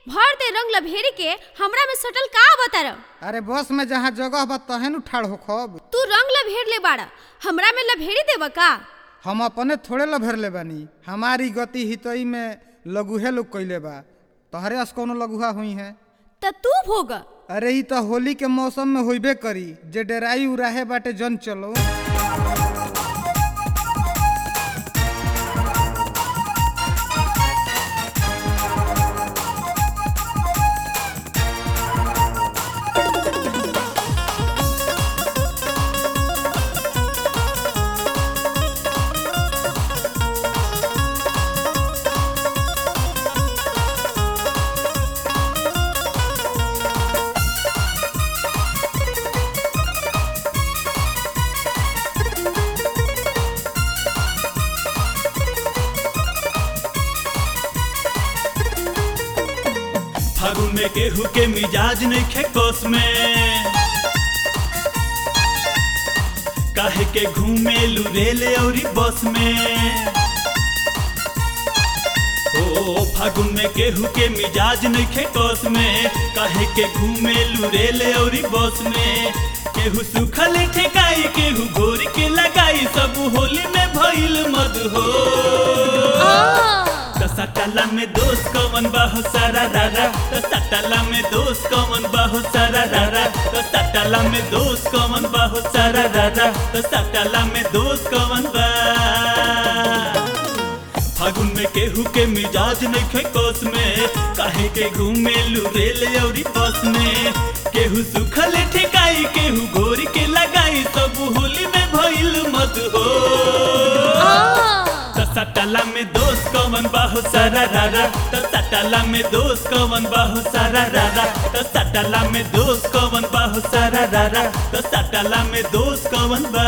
भर दे रंग लभेरी के हमरा में सटल का बता अरे बस में जहाँ जगह बा तहे न ठाड़ हो खब तू रंग लभेर ले बाड़ा हमरा में लभेरी देबा का हम अपने थोड़े लभर ले बानी हमारी गति हितई में लघुहे लोग कैले बा तोहरे अस कौनो लघुआ हुई है त तू भोग अरे ई तो होली के मौसम में होइबे करी जे डेराई उराहे बाटे जन चलो फागुन में केहू के मिजाज नहीं खे कोस में काहे के घूमे लुरेले औरी बस में ओ फागुन में केहू के मिजाज नहीं खे कोस में काहे के घूमे लुरेले औरी बस में केहू सुखल ठेकाई केहू गोर के लगाई सब होली में भइल मद हो सटाला में दोस्त कौन बाहो सारा रारा सटाला में दोस्त कौन बाहो सारा रारा सटाला में दोस्त कौन बाहो सारा रारा सटाला में दोस्त कौन बा फागुन में केहू के मिजाज नहीं खे कोस में काहे के घूमे लुरेले औरी बस में केहू सुखल ठेकाई केहू घोरी के लगाई सब होली में भइल मत हो सटाला में दोस्त कौन बाहो सारा रारा सटाला में दोस्त कौन बाहो सारा रारा सटाला में दोस्त कौन बाहो सारा रारा सटाला में दोस्त कौन बा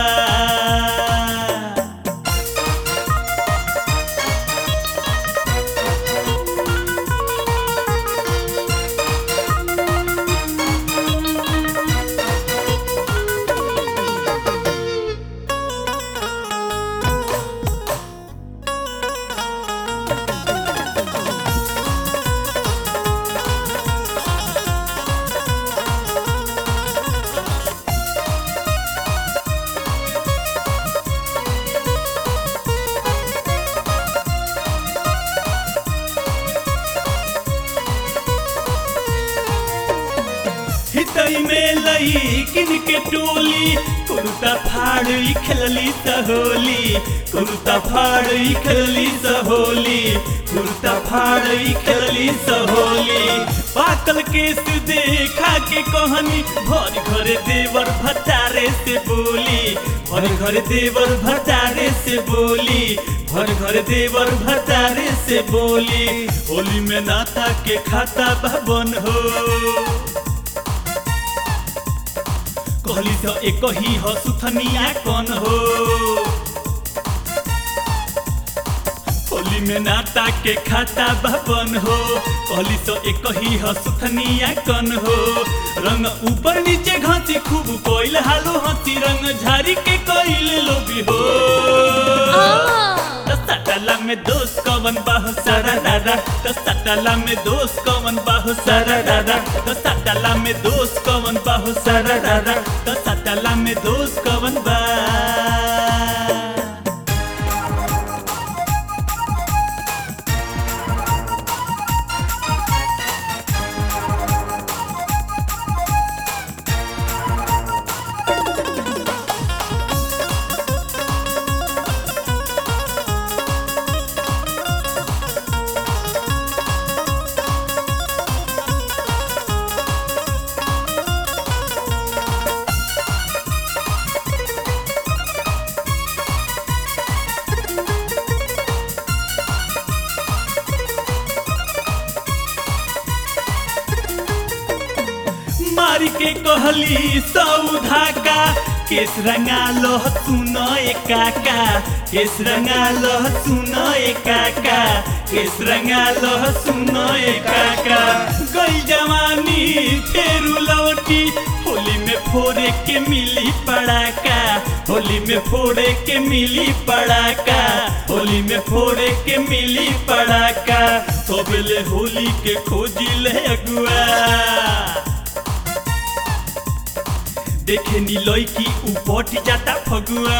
हितई में लई किन के टोली कुर्ता फाड़ खेलली सहोली कुर्ता फाड़ खेलली सहोली कुर्ता फाड़ खेलली सहोली पाकल केस देखा के कहनी भर घर देवर भटारे से बोली भर घर देवर भटारे से बोली भर घर देवर भटारे से बोली होली में नाता के खाता भवन हो कहली तो एक ही हो सुथनिया कौन हो होली में नाता के खाता भवन हो कहली तो एक ही हो सुथनिया कौन हो रंग ऊपर नीचे घसी खूब कोइल हालो हंसी रंग झारी के कोइल लोभी हो सटला में दोस्त कवन बाहो सारा दादा सटला में दोस्त कवन बाहो सारा दादा सटला में दोस्त कवन बाहो सारा दादा सटला में दोस्त कवन बा मारी के कहली सौधा का केस रंगा लो सुनो ए काका केस रंगा लो सुनो ए काका केस रंगा लो सुनो ए काका गई जवानी फेरू लौटी होली में फोरे के मिली पड़ाका होली में फोड़े के मिली पड़ाका होली में फोड़े के मिली पड़ाका सबले होली के खोजी ले अगुआ देखे नी लड़की उपट जाता फगुआ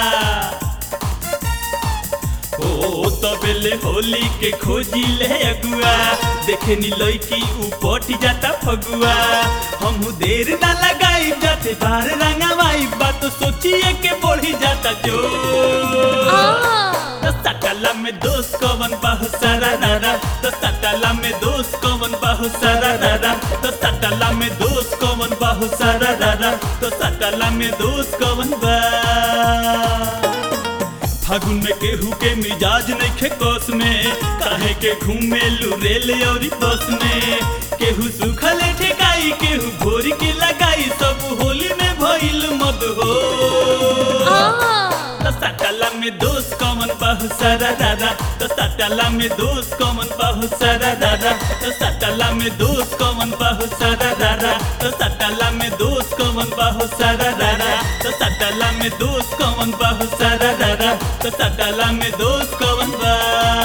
ओ तबेले होली के खोजी ले अगुआ देखे नी लड़की उपट जाता फगुआ हम देर ना लगाई जाते बार रंगवाई बात सोचिए के बढ़ी जाता जो तो सटला में दोस्त कवन बहु सारा दादा तो सटला में दोस्त कवन बहु सारा दादा तो सटला में दोस्त कवन बहु सारा दादा तो सटला में दोस्त कवन बा फागुन में केहू के मिजाज नहीं खे कोस में काहे के घूमे लू रेल और बस में केहू सुखल ठेकाई केहू भोरी के लगाई सब होली में भइल मद हो तो सटला में दोस्त कमन बहु सारा दादा तो सटला में दोस्त कमन बहु सारा दादा तो सटला में दोस्त कमन बहु सारा दादा तो सटला में दोस्त कमन बहु सारा दादा तो सटला में दोस्त कमन बहु सारा दादा तो सटला में दोस्त कमन बा